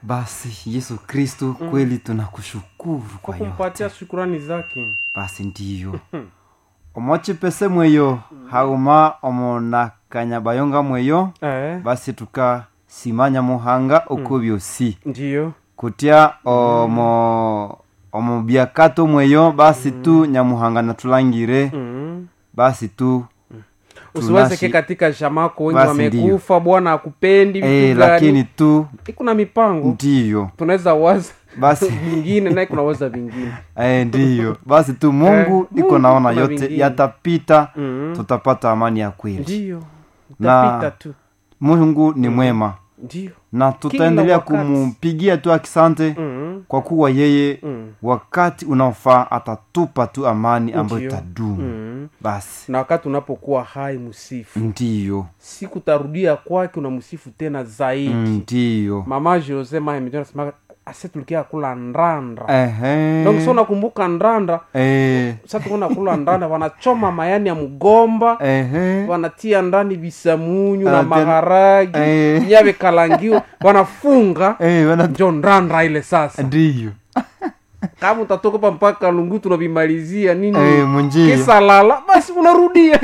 basi yesu kristu kweli tunakushukuru kwa kwa yote kumpatia shukurani zake basi ndiyo omwachipese mweyo hauma omonakanya bayonga mweyo eh, basi tukasimanya muhanga uko byosi ndiyo kutya omo omo byakato mweyo basi tu nyamuhanga natulangire mm. basi tu usiwezeke tunashi- katika shamako wengi Basi wamekufa bwana akupendi vitu eh, gani lakini tu kuna mipango ndiyo tunaweza waza basi vingine naye kunawaza vingine eh, ndiyo basi tu mungu Eh, iko Mungu naona kuna yote vingine. yatapita mm. tutapata amani ya kweli ndiyo Na- utapita tu mungu ni mwema ndiyo na tutaendelea wakati. kumpigia tu akisante mm. kwa kuwa yeye Mm. wakati unaofaa atatupa tu amani ambayo Ndiyo. itadumu Mm. basi na wakati unapokuwa hai msifu ndiyo siku tarudia kwake unamsifu tena zaidi ndiyo mama jose mahemjonasema ase tulikia kula ndanda Ehe. donc so nakumbuka ndanda Eh, sa tukuna kula ndanda wanachoma mayani ya mgomba ehe. wanatia ndani visamunyu na Ah, tena- maharagi Eh. nyawe kalangiwa wanafunga Eh, wana- njo ndanda ile sasa ndiyo kama utatoka pa mpaka lungu tunavimalizia nini Eh, munjia. kisa lala basi unarudia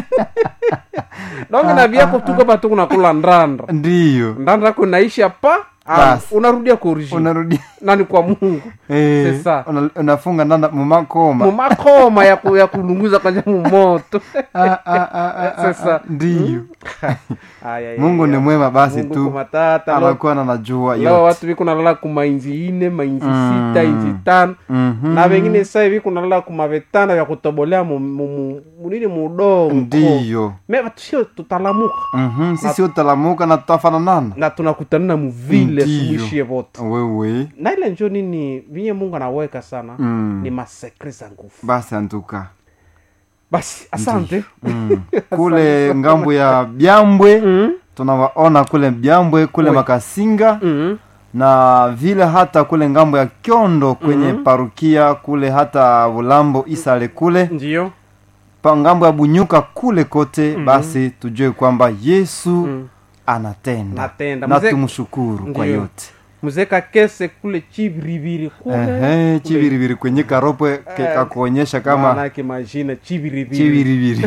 donge na vyako tu kama tu kunakula ndanda ndiyo ndanda yako inaisha pa ah, Basi. unarudia kurji unarudi nani kwa mungu Eh, Sasa. una- unafunga ndanda mumakoma mumakoma ya, ku, ya kulunguza kanja mumoto Ah, ah, ah, ah, ah, Sasa. ah, ndiyo Aya, ya, mungu ya. ni mwema basi Mungu tu kumatata lo- anakuwa na najua lao yote watu viko nalala kumainzi ine mainzi Mm. sita inzi tano Mhm. na vengine sasa hivi kuna lala kumavetanda vya kutobolea mu- mu- mu- munini mudongo ndiyo me sio tutalamuka Mhm, sisi utalamuka na tutafananana na tunakutanana muvile Ndiyo. sumuishie vote wewe na ile njo nini vinye mungu anaweka sana Mm. ni masekre za nguvu basi antuka basi asante mm. kule ngambo ya byambwe Mm. tunawaona kule byambwe kule Oui. makasinga Mm. na vile hata kule ngambo ya kyondo kwenye parukia kule hata bulambo isale kule ndiyo pa ngambo ya bunyuka kule kote basi tujue kwamba yesu Mm. anatenda Natenda. na Mzee- tumshukuru kwa Ndiyo. yote muzeka kese kule chiviriviri kule Ehe, chiviriviri kwenye karopwe ke- Eh, kakuonyesha kama manake majina chiviriviri chiviriviri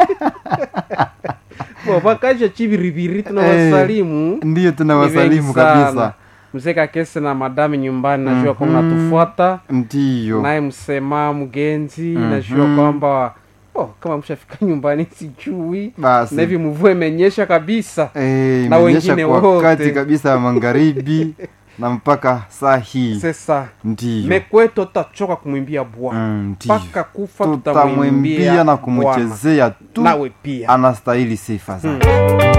wapakaja chiviriviri tunawasalimu ndiyo tunawasalimu kabisa mzeka kese na madami nyumbani najua kwamba natufuata ndiyo naye msema mgenzi Mhm. najua kwamba oh, kama mshafika nyumbani sijui basi na hivi mvua imenyesha kabisa Eh, na imenyesha wengine kwa wote. wakati kabisa ya magharibi na mpaka saa hii sasa ndiyo mekwetu tutachoka kumwimbia bwana Mm, ndiyo mpaka kufa tutamwimbia tutamwimbia na Bwana. kumchezea tu nawe pia anastahili sifa zake Mm.